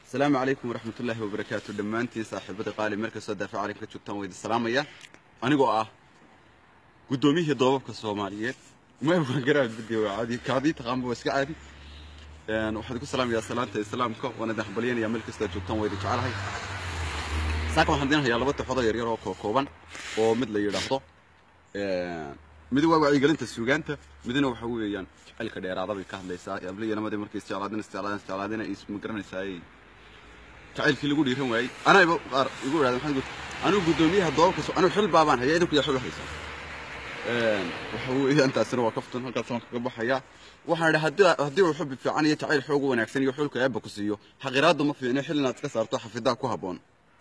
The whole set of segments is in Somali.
asalaamu calaykum waraxmat ullaahi wabarakaatu dhammaantiin saaxiibada qaali meel kastoo daafac calinka joogtaan waydi salaamaya anigoo ah guddoomiyihii doobabka soomaaliyeed mgaradii kaadii taqaanba waa iska caadi waxaan ku salaamayaa salaanta islaamka waan idin hambalyanaya meel kastoo joogtaan waydi jecelahay saaka waxaan idin hayaa laba taxoodoo yaryar oo kookooban oo mid la yidhaahdo mid waa wacyigelinta suugaanta midna waxa weeyaan jacaylka dheeraada bay ka hadlaysaa yabliyanamadii markay isjeclaadeen isjeclaadeen isjeclaadeen ay isma garanaysaa jacaylkii lagu dhiiran waayey anayba qaar igu idhahda maxamed anigu guddoomiyaha doobabka anigu xil baabaan haya idinku yaa xil haysaa waxa weeyaan taasina waa kaftan halkaas waan kaga baxayaa waxaan idhi haddii haddii uu xubbi fiican iyo jacayl xoog u wanaagsan iyo xulka eebba ku siiyo xaqiraadu ma fiicno xil inaad iska saarto xafidaa ku habboon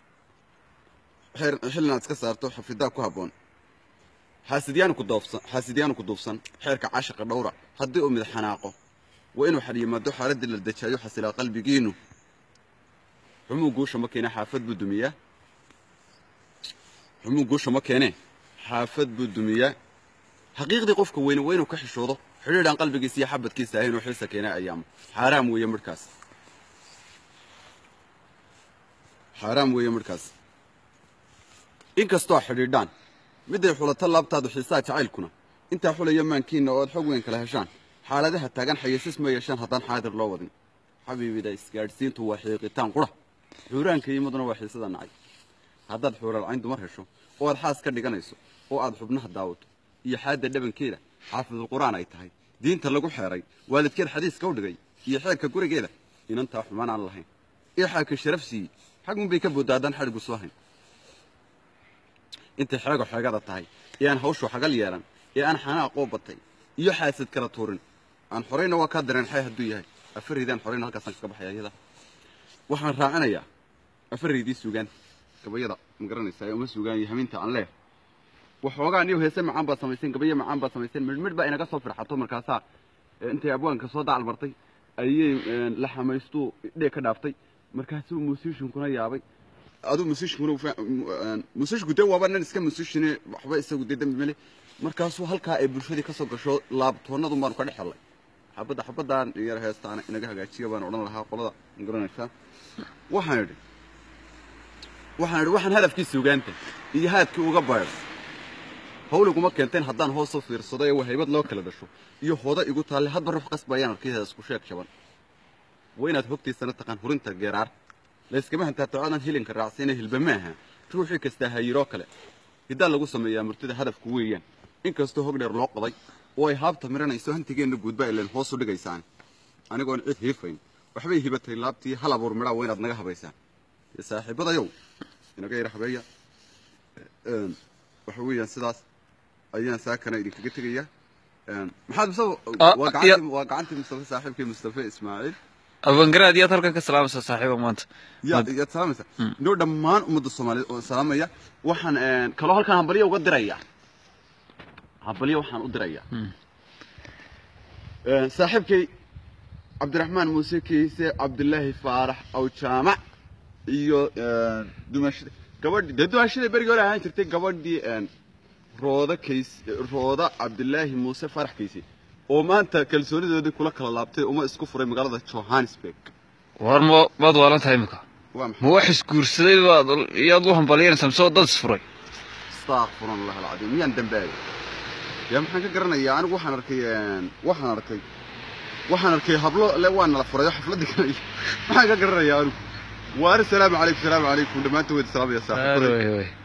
xil inaad iska saarto xafidaa ku habboon xaasidyaanu ku doofsan xaasidyaanu ku duufsan xeerka caashiqa dhowra haddii uu mid xanaaqo waa inuu xad yimaado xaaladdii la dejaayo xasilaa qalbigiinu xumuu guusha ma keene xaafad buu dumiyaa xumuu guusha ma keene xaafad buu dumiyaa xaqiiqdii qofka weyne waa inuu ka xishoodo xidhiidhaan qalbigiisa iyo xabadkiisa ahayn inuu xilsa keenaa ayaamo xaaraam weeye midhkaas xaaraam weeye midhkaas inkastoo xidhiidhaan miday xulato laabtaadu xiisaha jacaylkuna intaa xulaya maankiinna oo aad xog weyn kala heshaan xaaladaha taagan xayasiis ma yeeshaan haddaan xaadir loo wadin xabiibida isgaadhsiintu waa xiiqitaan qura xuuraanka yimaduna waa xiisada nacay haddaad xuuralcayn dumar hesho oo aad xaas ka dhiganayso oo aad xubnaha daawato iyo xaadda dhabankeeda xaafidul qur'aan ay tahay diinta lagu xeeray waalidkeed xadiiska u dhigay iyo xeerka gurigeeda inantaa xumaan aan lahayn ee xaaka sharaf siiyey xagunbay ka boodda haddaan xadhigu soo hayn intay xeego xeegada tahay ee aan hawshu xagal yeelan ee aan xanaaqoo batay iyo xaasad kala tuurin aan xorayna waa kaa dareen xay hadduu yahay afaraydaan xorayna halkaasaan kaga baxaya iyada waxaan raacinayaa afaraydii suugaan gabayada ma garanaysaa ee uma suugaan iyo haminta aan leeh waxoogaa niyo heese macaan baad samayseen gabayo macaan baad samayseen midhmidh baa inaga soo firxato markaasaa intay abwaanka soo dacal martay ayay la xamaystuu dhee ka dhaaftay markaasuu musishinkuna yaabay aduu musishinkuna musishku dee waaba nin iska musishine waxba isagu dee dembi male markaasuu halkaa ay bulshadii ka soo gasho laabtoonnadu baanu ka dhex hellay xabadda xabaddan yar heestaana inaga hagaajiya baan odhan lahaa qolada ma garanaysaa waxaan idhi waxaan idhi waxaan hadafkii suugaanta iyo haadkii uga baydho hawliguma keenteen haddaan hoos u fiirsado ee wahaybad loo kala dhasho iyo hooda igu taalle hadba ruux qasbayaan arkiheeda isku sheeg jaban waa inaad hogtiisana taqaan hurinta geeraar layskama hantaatocaadan hilinka raacsiina hilba maaha ruuxii kastaa hayiroo kale hiddaa lagu sameeyaa murtida hadafku weeyaan inkastoo hog dheer loo qoday oo ay haabta miranayso hantigeenna guudba ileen hoos u dhigaysaan anigoon cid hiifayn waxbay hibatay laabtii hal abuur midhaa waa inaad naga habaysaan saaxiibadayow inaga yar habeeya waxa weeyaan sidaas ayaan saakana idinkaga tegayaa maxaad mustafa waa gacantii waa gacantii mustafa saaxiibkii mustafa ismaaciil abangaraad yaad halkan ka salaamaysaa saaxiiba maanta yaad yaad salaamaysaa noo dhammaan ummadda soomaaliyeed oo salaamaya waxaan kaloo halkan hambalyo uga dirayaa hambalyo waxaan u dirayaa saaxiibkay cabdiraxmaan muuse kiise cabdilaahi faarax aw jaamac iyo dumaashida gabadhi dee dumaashida berigii hore ahaan jirtay gabadhii rooda kays rooda cabdilaahi muuse faarax kayse oo maanta kalsoonidoodii kula kala laabtay uma isku furay magaalada johannesburg war ma maad waalan tahay imika waa ma maxay wax isguursaday baad iyaad u hambalyanaysaa mise dad isfuray astaaqfirun allah alcadiim miyaan dambaabay yaa maxaan ka garanayaa anigu waxaan arkay waxaan arkay waxaan arkay hablo le waa nala furay oo xafladii galaya maxaan ka garanayaa anigu waari salaamu calaykum salaamu calaykum dhammaantood salaamaya saaxiibada way way